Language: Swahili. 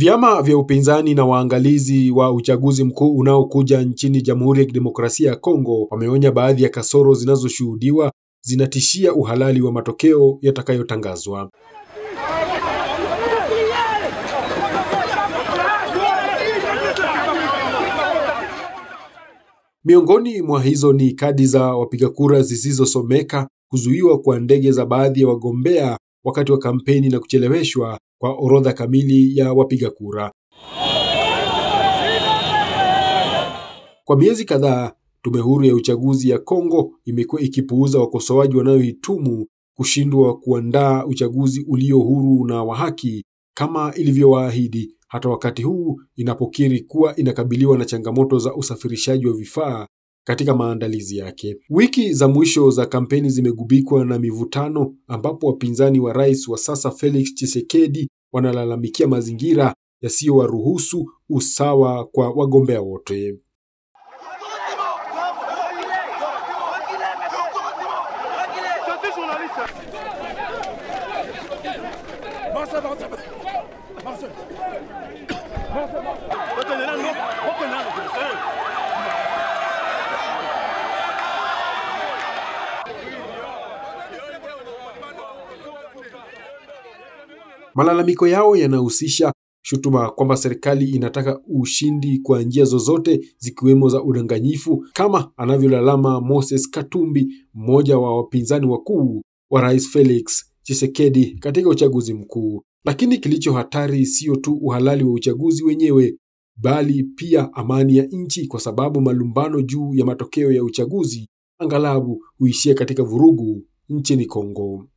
Vyama vya upinzani na waangalizi wa uchaguzi mkuu unaokuja nchini Jamhuri ya Kidemokrasia ya Kongo wameonya baadhi ya kasoro zinazoshuhudiwa zinatishia uhalali wa matokeo yatakayotangazwa. Miongoni mwa hizo ni kadi za wapiga kura zisizosomeka, kuzuiwa kwa ndege za baadhi ya wagombea wakati wa kampeni na kucheleweshwa kwa orodha kamili ya wapiga kura. Kwa miezi kadhaa, tume huru ya uchaguzi ya Kongo imekuwa ikipuuza wakosoaji wanayoitumu kushindwa kuandaa uchaguzi ulio huru na wa haki kama ilivyowaahidi, hata wakati huu inapokiri kuwa inakabiliwa na changamoto za usafirishaji wa vifaa katika maandalizi yake. Wiki za mwisho za kampeni zimegubikwa na mivutano, ambapo wapinzani wa rais wa sasa Felix Tshisekedi wanalalamikia mazingira yasiyowaruhusu usawa kwa wagombea wote. Malalamiko yao yanahusisha shutuma kwamba serikali inataka ushindi kwa njia zozote zikiwemo za udanganyifu, kama anavyolalama Moses Katumbi, mmoja wa wapinzani wakuu wa Rais Felix Tshisekedi katika uchaguzi mkuu. Lakini kilicho hatari sio tu uhalali wa uchaguzi wenyewe, bali pia amani ya nchi, kwa sababu malumbano juu ya matokeo ya uchaguzi angalabu huishia katika vurugu nchini Kongo.